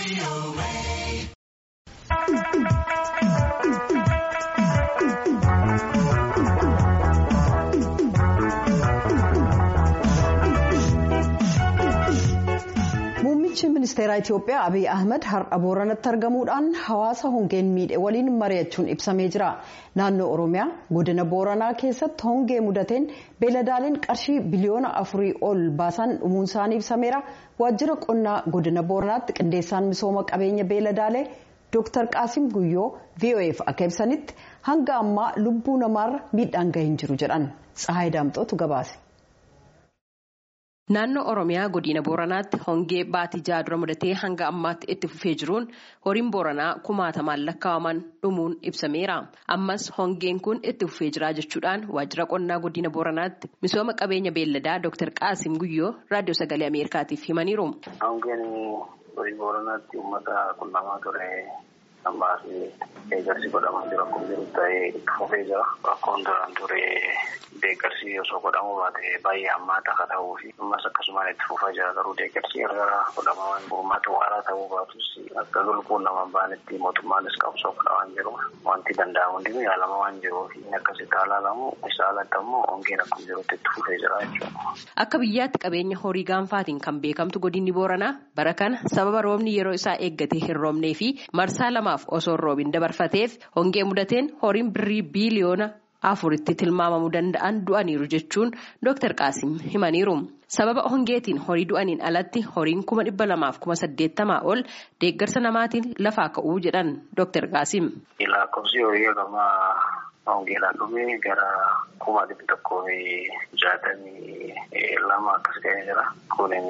Muummichi ministeeraa Itiyoophiyaa Abiy Ahmed har'a Booranatti argamuudhaan hawaasa hongeen miidhe waliin mari'achuun ibsamee jira. Naannoo Oromiyaa godina Booranaa keessatti hongee mudateen beeladaaleen qarshii biliyoona afurii ol baasan dhumuun isaanii ibsameera. Waajjira qonnaa godina Booranaatti qindeessaan misooma qabeenya beeladaalee Dr. Qaasim Guyyoo VOA'f akka ibsanitti hanga ammaa lubbuu namaarra miidhaan gahee hin jiru jedhan. Tsahaay Daamxootu gabaase. Naannoo Oromiyaa godina Booranaatti hongee baatii jaha dura mudatee hanga ammaatti itti fufee jiruun horiin Booranaa kumaatamaan lakkaa'aman dhumuun ibsameera. Ammas hongeen kun itti fufee jira jechuudhaan waajjira qonnaa godina Booranaatti misooma qabeenya beelladaa Dr. Qaasim Guyyoo raadiyoo sagalee Ameerikaatiif himaniiru. Hongeen godina Booranaatti uummata qunnamaa ture. ammaas deeggarsi godhamaa jiru akkuma jiru ta'ee itti fufee jira. Rakkoon duraan ture deeggarsi osoo godhamuu baate baay'ee hammaata akka ta'uu fi ammas akkasumaan itti fufaa jira garuu deeggarsi gargaraa godhamaa uummata waaraa ta'uu baatus akka lubbuun nama baanetti mootummaanis qabsoo godhamaa jiru. Wanti danda'amu hundi yaalama waan jiruuf akkasitti haalaalamu isa alatti ammoo hongeen akkuma jirutti itti fufee jira jechuudha. Akka biyyaatti qabeenya horii gaanfaatiin kan beekamtu godinni Booranaa bara kana sababa roobni yeroo isaa eeggatee hin roobnee fi marsaa lamaaf osoo hin roobin dabarfateef hongee mudateen horiin birrii biiliyoona afuritti tilmaamamuu danda'an du'aniiru jechuun Dr. Qaasim himaniiru. Sababa hongeetiin horii du'aniin alatti horiin kuma dhibba lamaaf kuma saddeettamaa ol deeggarsa namaatiin lafaa ka'uu jedhan Dr. Qaasim. Lakkoofsi horii hagamaa hongeedhaan dhume gara kuma dhibba tokkoo fi jaatamii lama akkas ta'ee jira. Kunin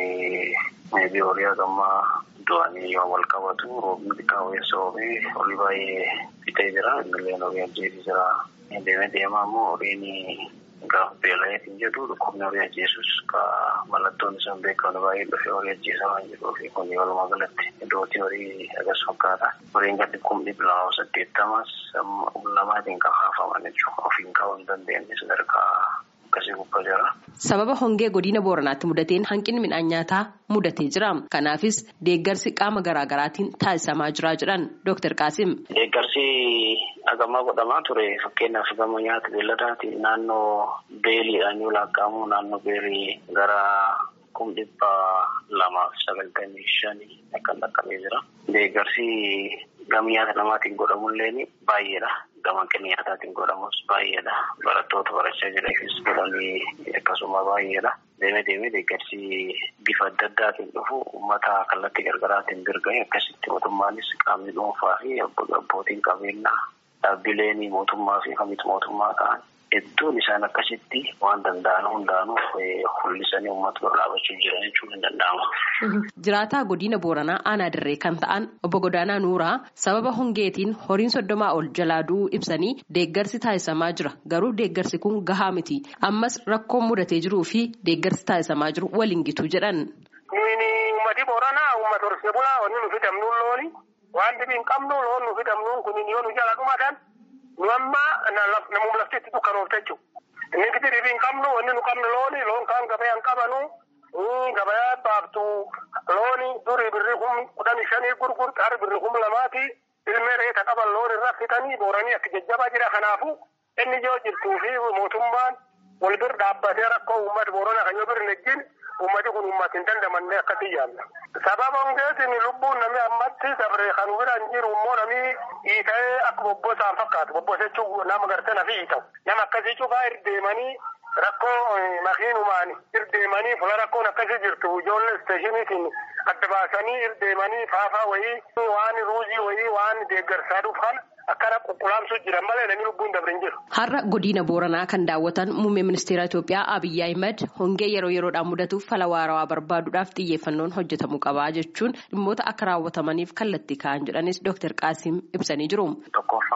meebii horii hagamaa du'anii yoo wal qabatu roobni xiqqaa weessa oomee horii baay'ee fixee jira. Milleen horii ajjeesii jira. Deemee deemaa immoo horiin gaafa beela'eetiin jedhu dhukkubni horii ajjeesus ka mallattoon isaan beekamu baay'ee dhufee horii ajjeesaa waan jiruuf kun walumaa galatti iddootii horii agas fakkaata. Horiin gadi kumni bilaawaa saddeettamas lamaatiin kan haafaman jechuudha. Ofiin kaa'uu hin dandeenye sadarkaa akkasii gubbaa jira. Sababa hongee godina Booranaatti mudateen hanqinni midhaan nyaataa mudatee jira. Kanaafis deeggarsi qaama garaagaraatiin taasisamaa jira jedhan Dr. Qaasim. Deeggarsi hagamaa godhamaa ture fakkeenyaaf gama nyaata beelladaatiin naannoo beeliidhaan yoo lakkaa'amu naannoo beelii gara kum dhibba lamaaf sagaltamii shanii akkan dhaqqabee jira. Deeggarsi gama nyaata namaatiin godhamullee baay'eedha. Gama hanqinni nyaataatiin godhamus baay'eedha. Barattoota barachaa jiraniifis godhamii akkasuma baay'eedha. Deemee deemee deeggarsi bifa adda addaatiin dhufu uummata kallattii gargaraatiin birga'e akkasitti mootummaanis qaamni dhuunfaa fi abbootiin qabeenyaa dhaabbileen mootummaa fi kamitti mootummaa ta'an hedduun isaan akkasitti waan danda'an hundaanuu hul'isanii uummata bira dhaabachuu jiran jechuun hin danda'amu. Jiraataa godina Booranaa aanaa dirree kan ta'an obbo Godaanaa Nuuraa sababa hongeetiin horiin soddomaa ol jalaa du'uu ibsanii deeggarsi taasisamaa jira garuu deeggarsi kun gahaa miti ammas rakkoon mudatee jiruu fi deeggarsi taasisamaa jiru waliin gitu jedhan. Uummati Booranaa uummata horsiisee bulaa wanni nu fidamnuun looni waan dhibii hin qabnu loon nu fidamnuun kun yoo nu jala dhumatan nu amma namuma laftitti dukkaroofte jechuudha. Inni gidi dhibii hin qabnu wanni nu qabnu looni loon kaan gabayaa hin qabanu gabayaa baaftu looni durii birri kum kudhan shanii gurgurta har birri kum lamaati ilmee reeta qaban loon irra fitanii booranii akka jajjabaa jira kanaafu inni yoo jirtuu fi mootummaan wal bir dhaabbatee rakkoo uummata booranaa kan yoo bir nejjin uummati kun uummata hin dandamanne akkatti yaalla. Sababa hongeetiin lubbuun namni ammatti dabree kan biraan jiru immoo namni hiita'ee akka bobbosaan fakkaatu bobbose jechuun nama gartee nafi hiita'u. Nama akkasii cufaa irdeemanii rakkoo makiinumaan irdeemanii fuula rakkoon akkasii jirtu ijoollee isteeshiniitiin adda baasanii irdeemanii faafaa wayii waan ruuzii wayii waan deeggarsaa dhufan akkana qulqulaamsuu jiran malee namni lubbuun dabre hin jiru. Har'a godina Booranaa kan daawwatan muummee ministeera Itoophiyaa Abiyyi Ahimad hongee yeroo yeroodhaan mudatuuf fala waarawaa barbaaduudhaaf xiyyeeffannoon hojjetamuu qabaa jechuun dhimmoota akka raawwatamaniif kallattii ka'an jedhanis Dr. Qaasim ibsanii jiru. Tokkoffaa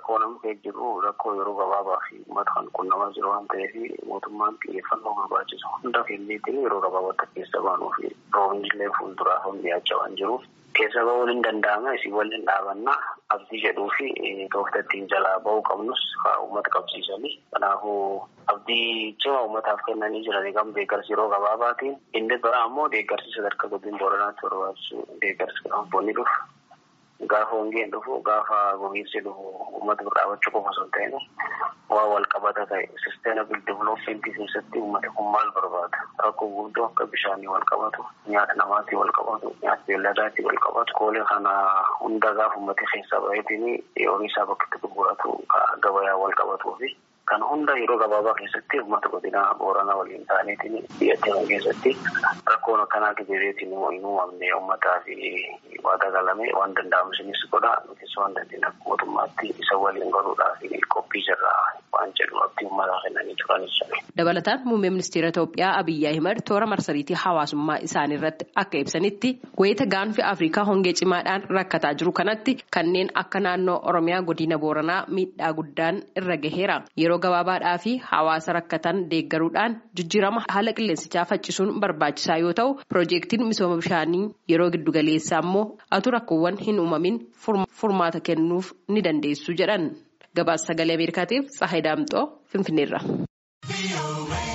rakkoo nama keessa jiru rakkoo yeroo gabaabaa fi uummata kan qunnamaa jiru waan ta'eef mootummaan xiyyeeffannoo barbaachisu hunda kenneetiin yeroo gabaabaatti keessa baanuu fi roobni illee fuulduraaf dhiyaachaa waan jiruuf keessa ba'uun hin danda'ama isin waliin dhaabannaa abdii jedhuu fi tooftattiin jalaa ba'uu qabnus uummata qabsiisanii kanaafuu abdii cimaa uummataaf kennanii jiranii kan deeggarsi yeroo gabaabaatiin inni biraa ammoo deeggarsi sadarkaa godina booranaatti barbaachisu deeggarsi kanaan dhufu. Gaafa hongeen dhufu gaafa gogiinsi dhufu uummata bira dhaabachuu qofa osoo hin ta'in waa wal qabata ta'e sisteenabil divilooppmentii keessatti uummati kun maal barbaada rakkoo guddoo akka bishaanii wal qabatu nyaata namaatii wal qabatu nyaata beelladaatii wal qabatu koolee kana hunda gaafa uummati keessaa baheetiin horii isaa bakka itti gurguratu gabayaa wal qabatuu fi kan hunda yeroo gabaabaa keessatti uummata godina booranaa waliin ta'aniitiin biyyattii keessatti rakkoon akkanaa gidireetiin hin uumamne uummataa fi waa dagalame waan danda'amu isinis godha nutis waan dandeenye mootummaatti isa waliin godhuudhaa fi qophii jirraa waan jedhu abdii uummataa kennanii turanis jedhe. Dabalataan muummee ministeera Itoophiyaa Abiyyi Ahimad toora marsariitii hawaasummaa isaanii irratti akka ibsanitti wayita gaanfi Afrikaa hongee cimaadhaan rakkataa jiru kanatti kanneen akka naannoo Oromiyaa godina Booranaa miidhaa guddaan irra gaheera. Yeroo gabaabaadhaa fi hawaasa rakkatan deeggaruudhaan jijjiirama haala qilleensichaa faccisuun barbaachisaa yoo ta'u piroojeektiin misooma bishaanii yeroo giddugaleessaa immoo atu rakkoowwan hin uumamin furmaata kennuuf ni dandeessu jedhan gabaasa sagalee ameerikaatiif tsahayi daamxoo finfinneerra.